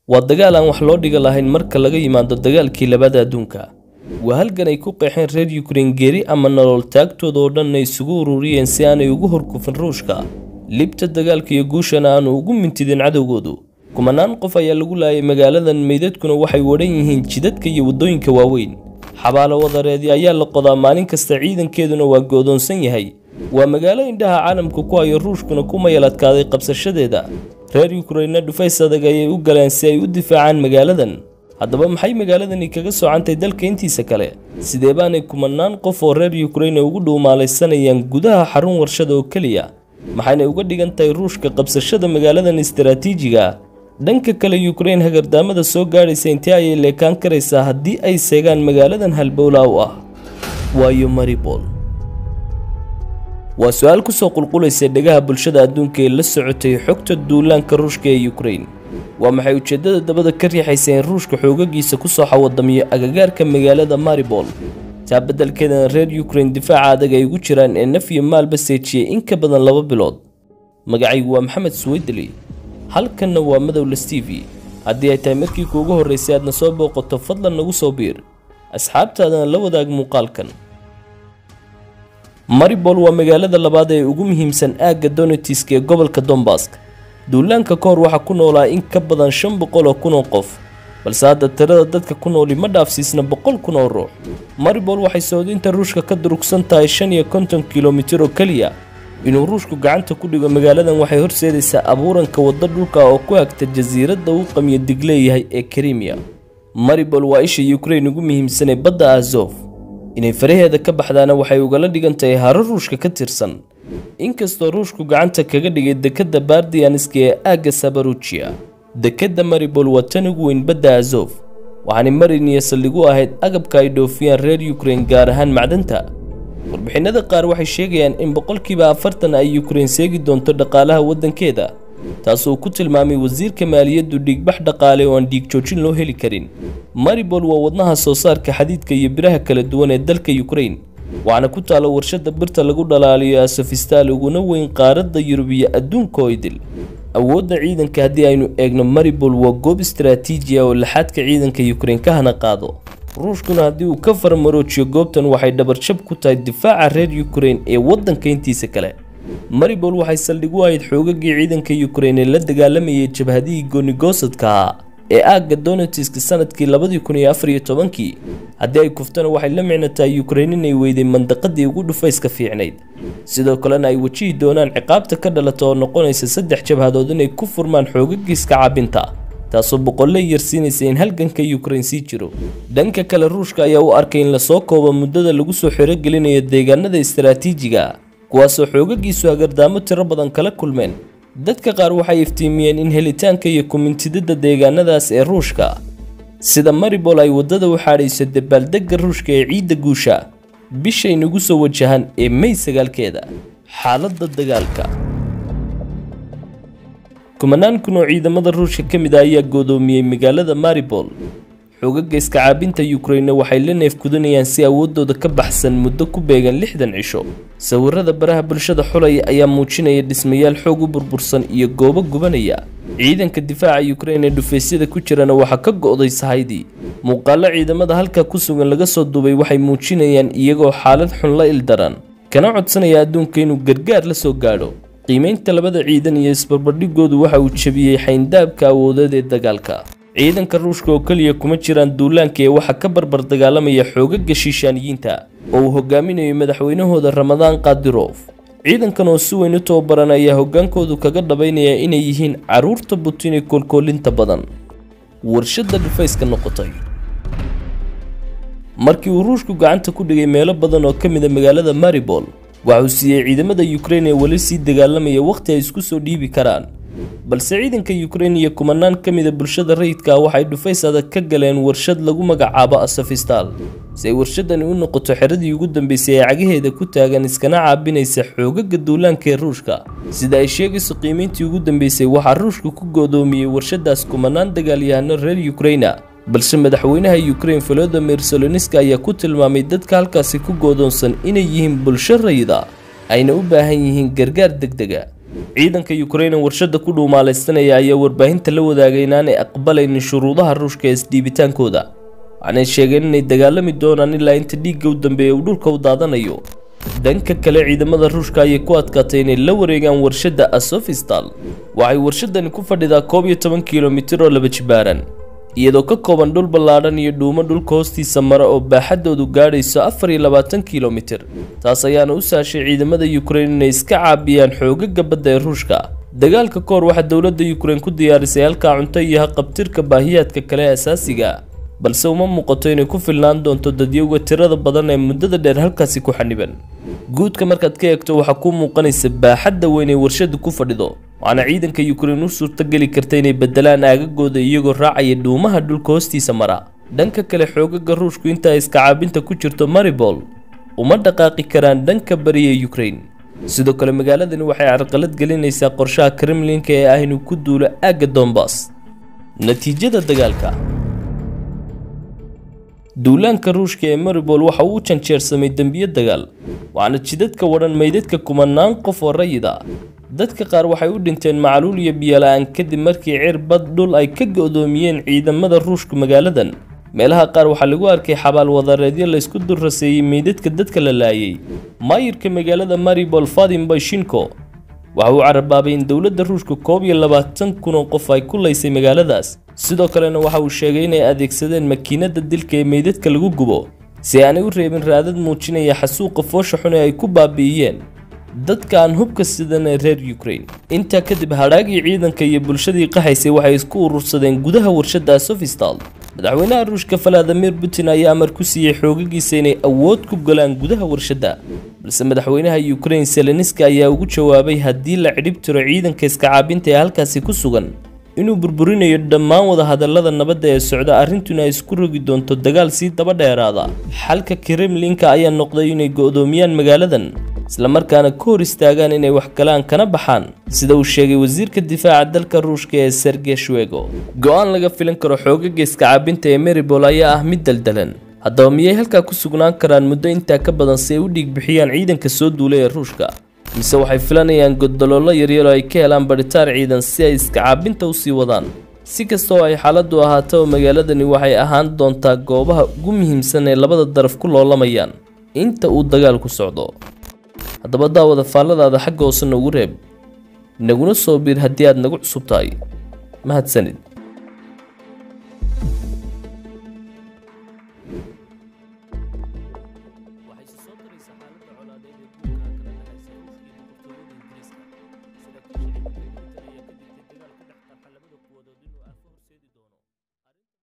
waa dagaal aan wax loo dhiga lahayn marka laga yimaado dagaalkii labada adduunka waa halgan ay ku qeexeen reer yukrain geeri ama nolol taagtooda oo dhan ay isugu ururiyeen si aanay ugu horkufin ruushka libta dagaalka iyo guushana aanu ugu mintidin cadowgoodu kumanaan qof ayaa lagu laayay magaaladan meydadkuna waxay wadhan yihiin jidadka iyo waddooyinka waaweyn xabaalo wadareedi ayaa la qodaa maalin kasta ciidankeeduna waa go'doonsan yahay waa magaalo indhaha caalamka ku hayo ruushkuna ku mayal adkaaday qabsashadeeda reer yukrainna dhufays adag ayay u galeen si ay u difaacaan magaaladan haddaba maxay magaaladani kaga socantay dalka intiisa kale sidee baanay kumanaan qof oo reer yukrain ugu dhuumaalaysanayaan gudaha xarun warshada oo keliya maxayna uga dhigan tahay ruushka qabsashada magaaladan istaraatiijiga dhanka kale yukrain hagardaamada soo gaadhaysa intee ayay leekaan karaysaa haddii ay seegaan magaaladan halbowlaa u ah waayo maribol waa su-aal kusoo qulqulaysa dhegaha bulshada adduunka ee la socotay xogta duulaanka ruushka ee yukrain waa maxay ujeeddada dabada ka riixaysa in ruushka xoogagiisa kusoo xawadamiyo agagaarka magaalada maribol taa beddelkeedana reer yukrain difaaca adag ay ugu jiraan ee naf iyo maalba seejiyey in ka badan laba bilood magacaygu waa maxamed suweydeli halkanna waa madowla stevie haddii ay tahay markii kuugu horraysay aadna soo booqato fadlan nagu soo biir asxaabtaadana la wadaag muuqaalkan maribol waa magaalada labaad ee ugu muhiimsan aagga donetisk ee gobolka dombask duulaanka ka hor waxaa ku noolaa in ka badan shan boqol oo kun oo qof balse hadda tirada dadka ku nooli ma dhaafsiisna boqol kun oo ruux maribol waxay soodinta ruushka ka durugsan tahay shan iyo konton kilomitir oo keliya inuu ruushku gacanta ku dhigo magaaladan waxay horseedaysaa abuuranka waddo dhulka oo ku hagta jasiiradda uu qamiyo dig leeyahay ee krimiya maribol waa isha yukrain ugu muhiimsan ee badda azof inay faraheeda ka baxdaana waxay ugala dhigan tahay haro ruushka ka tirsan inkastoo ruushku gacanta kaga dhigay dekedda bardianiska ee aagga sabarujiya dekedda maribol waa tan ugu weyn badda azof waxaanay marin iyo saldhig u ahayd agabka ay dhoofiyaan reer yukrain gaar ahaan macdanta warbixinada qaar waxay sheegayaan in boqolkiiba afartan ay yukrain seegi doonto dhaqaalaha waddankeeda taasoo ku tilmaamay wasiirka maaliyaddu dhiigbax dhaqaale oo aan dhiig joojin loo heli karin maribol waa wadnaha soo saarka xadiidka iyo biraha kala duwan ee dalka yukrain waxaana ku taalla warshadda birta lagu dhalaaliyo asofistal uguna weyn qaaradda yurub iyo adduunka oo idil awoodda ciidanka haddii aynu eegno maribol waa goob istaraatiiji ah oo laxaadka ciidanka yukrain ka hana qaado ruushkuna haddii uu ka farmaroojiyo goobtan waxay dhabarjab ku tahay difaaca reer yukrain ee waddanka intiisa kale maribol waxay saldhig u ahayd xoogagii ciidanka yukrain ee la dagaalamayay jabhadihii goonigosadka ahaa ee aagga donetisk sanadkii labadii kun iyo afar iyo tobankii haddii ay kuftana waxay la micno tahay yukrain inay weyday mandaqadii ugu dhufayska fiicnayd sidoo kalena ay wajihi doonaan ciqaabta ka dhalata oo noqonaysa saddex jabhadood inay ku furmaan xoogagiiska caabinta taasoo boqolle yarsiinaysa in halganka yukrain sii jiro dhanka kale ruushka ayaa u arkay in lasoo koobo muddada lagu soo xirogelinayo deegaanada istaraatiijiga kuwaasoo xoogagiisu hagardaamo tiro badan kala kulmeen dadka qaar waxay iftiimiyeen in helitaanka iyo kumintidada deegaanadaas ee ruushka sida maribol ay waddada u xaadhayso dabaaldegga ruushka ee ciidda guusha bishay nagu soo wajahan ee may sagaalkeeda xaaladda dagaalka kumanaan kun oo ciidamada ruushka ka mid ah ayaa goodoomiyey magaalada maribol xoogaga iska caabinta yukrainna waxay la neefkudanayaan si awooddooda ka baxsan muddo ku beegan lixdan cisho sawirada baraha bulshada xulaya ayaa muujinaya dhismayaal xoog u burbursan iyo goobo gubanaya ciidanka difaaca yukrain ee dhufaysyada ku jirana waxaa ka go'day sahaydii muuqaallo ciidamada halka ku sugan laga soo duubay waxay muujinayaan iyagoo xaalad xun la ildaran kana codsanaya adduunka inuu gargaar la soo gaadho qiimaynta labada ciidan iyo isbarbardhigoodu waxa uu jebiyey xayndaabka awoodeed ee dagaalka ciidanka ruushka oo keliya kuma jiraan duulaanka ee waxaa ka barbar dagaalamaya xoogaga shiishaaniyiinta oo uu hogaaminayo madaxweynahooda ramadaan kadirof ciidankan oo si weyn u tababaran ayaa hogaankoodu kaga dhabaynaya inay yihiin carruurta butin ee koolkoolinta badan warshadda dhufayska noqotay markii uu ruushku gacanta ku dhigay meelo badan oo ka mida magaalada maribol waxauu siiyey ciidamada yukrain ee weli sii dagaalamaya wakhti ay isku soo dhiibi karaan balse ciidanka yukrain iyo kumanaan ka mida bulshada rayidka ah waxay dhufays adag ka galeen warshad lagu magacaabo asofistal si ay warshadani u noqoto xeradii ugu dambeysay ee cagaheeda ku taagan iskana caabinaysa xoogaga duulaanka ee ruushka sida ay sheegayso qiimayntii ugu dambeysay waxaa ruushka ku goodoomiyey warshadaas kumanaan dagaalyahano reer yukraina balse madaxweynaha yukrain volodimir soloniska ayaa ku tilmaamay dadka halkaasi ku goodoonsan inay yihiin bulsho rayida ayna u baahan yihiin gargaar degdega ciidanka ukraine warshada ku dhuumaalaystanaya ayaa warbaahinta la wadaagay inaanay aqbalaynin shuruudaha ruushka ee isdhiibitaankooda waxaanay sheegeen inay dagaalami doonaan ilaa inta dhiigga u dambeeya uu dhulka u daadanayo dhanka kale ciidamada ruushka ayay ku adkaatay inay la wareegaan warshadda asofistal waxay warshadani ku fadhidaa koob iyo toban kilomitir oo laba jibaaran iyadoo ka kooban dhul ballaadhan iyo dhuumo dhulka hoostiisa mara oo baaxaddoodu gaadhayso afar iyo labaatan kilomitir taas ayaana u saashay ciidamada ukraine inay iska caabiyaan xoogaga badda ee ruushka dagaalka kahor waxaa dowladda ukraine ku diyaarisay halkaa cunto iyo haqabtirka baahiyaadka kale ee asaasiga balse uma muuqato inay ku filnaan doonto dadyowga tirada badan ee muddada dheer halkaasi ku xaniban guudka markaad ka eegto waxaa kuu muuqanaysa baaxadda weyn ee warshadu ku fadhido waxaana ciidanka ukraine u suurtogeli karta inay bedelaan aagagooda iyagoo raacaya dhuumaha dhulka hoostiisa mara dhanka kale xoogaga ruushku inta ay iskacaabinta ku jirto maribol uma dhaqaaqi karaan dhanka bariya ukraine sidoo kale magaaladani waxay carqalad gelinaysaa qorshaha kremlinka ee ah inuu ku duulo aagga dombas natiijada dagaalka duulaanka ruushka ee maribol waxa uu u janjeersamay dembiyo dagaal waxaana jidadka wadhan meydadka kumanaan qof oo rayid ah dadka qaar waxay u dhinteen macluul iyo biyola-aan kadib markii cir bad dhul ay ka go-doomiyeen ciidamada ruushku magaaladan meelaha qaar waxaa lagu arkay xabaal wadareedyo laysku durraseeyey meydadka dadka la laayay maayirka magaalada maribol fadim bashinko waxa uu carabaabay in dowladda ruushka koob iyo labaatan kun oo qof ay ku laysay magaaladaas sidoo kalena waxa uu sheegay inay adeegsadeen makiinada dilka ee meydadka lagu gubo si aanay u reebin raadad muujinaya xasuuqa foosha xun ee ay ku baabi'iyeen dadka aan hubka sidan ee reer ukraine intaa kadib hadhaagii ciidanka iyo bulshadii qaxaysay waxay isku urursadeen gudaha warshadda sofistal madaxweynaha ruushka valadimir putin ayaa amar ku siiyey xoogagiisa inay awood ku galaan gudaha warshadda balse madaxweynaha ukraine seleniski ayaa ugu jawaabay haddii la cidhib tiro ciidanka iska caabinta ee halkaasi ku sugan inuu burburinayo dhammaan wadahadallada nabadda ee socda arrintuna ay isku rogi doonto dagaal sii daba dheeraada xalka kremlinka ayaa noqday inay go-doomiyaan magaaladan islamarkaana ka hor istaagaan inay wax galaan kana baxaan sida uu sheegay wasiirka difaaca dalka ruushka ee sergey shwego go-aan laga filan karo xoogaga iska caabinta ee maribol ayaa ah mid daldalan haddaba miyay halkaa ku sugnaan karaan muddo intaa ka badan si ay u dhiig bixiyaan ciidanka soo duulay ee ruushka mise waxay filanayaan godolollo yaryar oo ay ka helaan badhitaar ciidan si ay iska caabinta usii wadaan si kasta oo ay xaaladdu ahaataba magaaladani waxay ahaan doontaa goobaha ugu muhiimsan ee labada daraf ku loolamayaan inta uu dagaalku socdo haddaba daawada faalladaada xagga hoose noogu reeb naguna soo biir haddii aad nagu cusub tahay mahadsanid